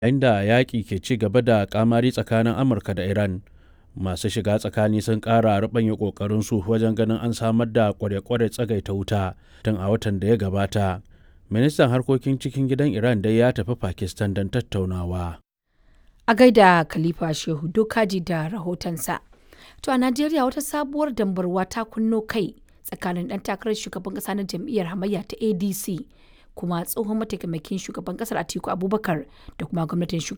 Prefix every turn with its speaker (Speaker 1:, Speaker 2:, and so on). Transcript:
Speaker 1: Yayin da yaƙi ke ci gaba da ƙamari tsakanin Amurka da Iran, masu shiga tsakani sun ƙara ruɓanya ƙoƙarinsu wajen ganin an samar da ƙware-ƙware tsagaita wuta tun a watan da ya gabata. Ministan harkokin cikin gidan Iran dai ya tafi Pakistan don tattaunawa.
Speaker 2: A gaida Khalifa Shehu Dokaji da rahotonsa. To a Najeriya wata sabuwar dambarwa ta kunno kai tsakanin ɗan takarar shugaban ƙasa na jam'iyyar hamayya ta ADC kuma tsohon mataimakin shugaban ƙasar Atiku Abubakar da kuma gwamnatin